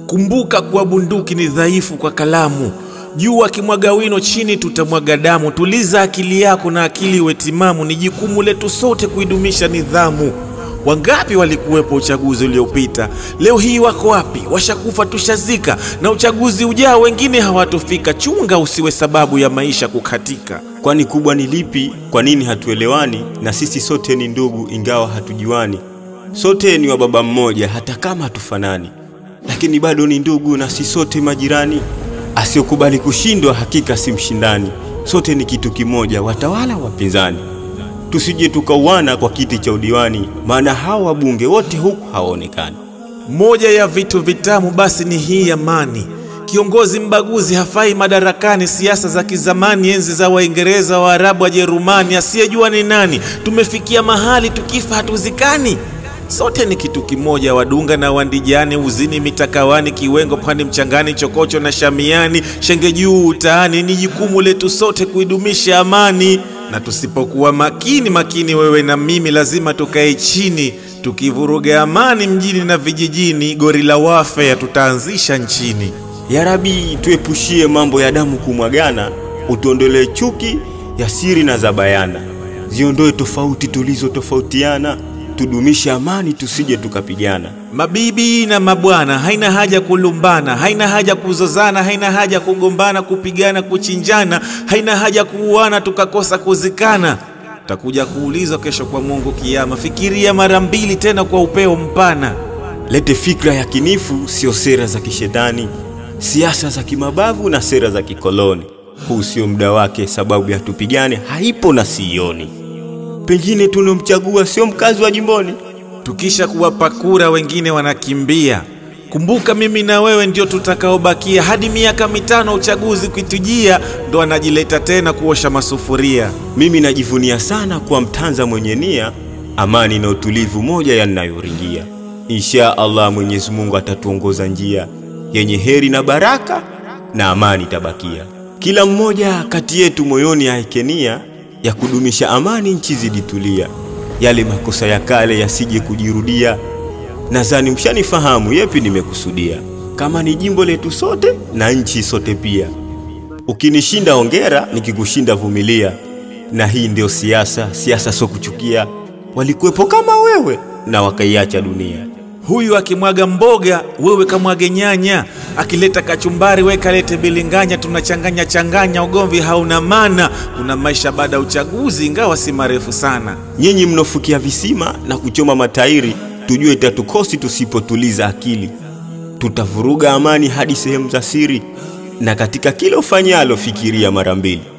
Kumbuka kuwa bunduki ni dhaifu kwa kalamu. Juu akimwaga wino, chini tutamwaga damu. Tuliza akili yako na akili iwe timamu. Ni jukumu letu sote kuidumisha nidhamu. Wangapi walikuwepo uchaguzi uliopita? Leo hii wako wapi? Washakufa, tushazika. Na uchaguzi ujao wengine hawatofika. Chunga usiwe sababu ya maisha kukatika. Kwani kubwa ni lipi? Kwa nini hatuelewani? Na sisi sote ni ndugu, ingawa hatujuani. Sote ni wa baba mmoja, hata kama hatufanani, lakini bado ni ndugu, na si sote majirani. Asiyokubali kushindwa hakika si mshindani. Sote ni kitu kimoja, watawala wapinzani. Tusije tukauana kwa kiti cha udiwani, maana hawa wabunge wote huku hawaonekani. Moja ya vitu vitamu basi ni hii amani. Kiongozi mbaguzi hafai madarakani. Siasa za kizamani, enzi za Waingereza, Waarabu, Wajerumani, asiyejua ni nani. Tumefikia mahali tukifa hatuzikani. Sote ni kitu kimoja, wadunga na wandijani, uzini mitakawani, kiwengo pwani, mchangani, chokocho na shamiani, shenge juu utaani. Ni jukumu letu sote kuidumisha amani, na tusipokuwa makini makini, wewe na mimi, lazima tukae chini tukivuruga amani mjini na vijijini. Gorila warfare tutaanzisha nchini. Ya Rabi, tuepushie mambo ya damu kumwagana, utuondolee chuki ya siri na za bayana, ziondoe tofauti tulizotofautiana, tudumishe amani, tusije tukapigana. Mabibi na mabwana, haina haja kulumbana, haina haja kuzozana, haina haja kugombana, kupigana, kuchinjana, haina haja kuuana tukakosa kuzikana. Takuja kuulizwa kesho kwa Mungu Kiama. Fikiria mara mbili tena kwa upeo mpana. Lete fikra ya kinifu, sio sera za kishetani, siasa za kimabavu na sera za kikoloni. Huu sio muda wake, sababu ya tupigane haipo na sioni. Pengine tunomchagua sio mkazi wa jimboni. Tukisha kuwapa kura wengine wanakimbia. Kumbuka mimi na wewe ndio tutakaobakia hadi miaka mitano uchaguzi kuitujia, ndo anajileta tena kuosha masufuria. Mimi najivunia sana kuwa Mtanza mwenye nia, amani na utulivu moja yanayoringia. Insha Allah, Mwenyezi Mungu atatuongoza njia yenye heri na baraka, na amani tabakia. Kila mmoja kati yetu moyoni aeke nia ya kudumisha amani, nchi ziditulia, yale makosa ya kale yasije kujirudia. Nadhani mshanifahamu yepi nimekusudia, kama ni jimbo letu sote na nchi sote pia. Ukinishinda ongera, nikikushinda vumilia. Na hii ndio siasa, siasa sio kuchukia. Walikuwepo kama wewe na wakaiacha dunia. Huyu akimwaga mboga, wewe kamwage nyanya. Akileta kachumbari, we kalete bilinganya. Tunachanganya changanya, ugomvi hauna maana. Kuna maisha baada ya uchaguzi, ingawa si marefu sana. Nyinyi mnofukia visima na kuchoma matairi, tujue itatukosi tusipotuliza akili. Tutavuruga amani hadi sehemu za siri, na katika kila ufanyalo fikiria mara mbili.